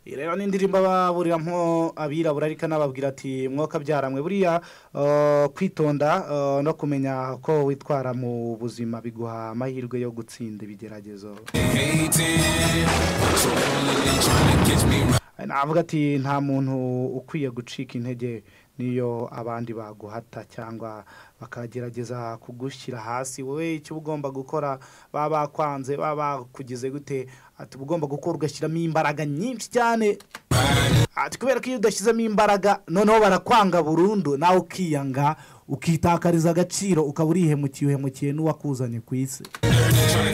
rero n'indirimbo baburiramo abirabura ariko anababwira ati mwakabyaramwe buriya eh, kwitonda eh, no kumenya ko witwara mu buzima biguha amahirwe yo gutsinda ibigeragezo navuga ati nta muntu ukwiye gucika intege niyo abandi baguhata cyangwa bakagerageza kugushyira hasi wowe icyo uba ugomba gukora baba bakwanze baba bakugize gute ati uba ugomba gukora ugashyiramo imbaraga nyinshi cyane ati kubera ko iyo udashyizemo imbaraga noneho barakwanga burundu nawe ukiyanga ukitakariza agaciro ukaba urihemukiye uhemukiye n'uwakuzanye ku isi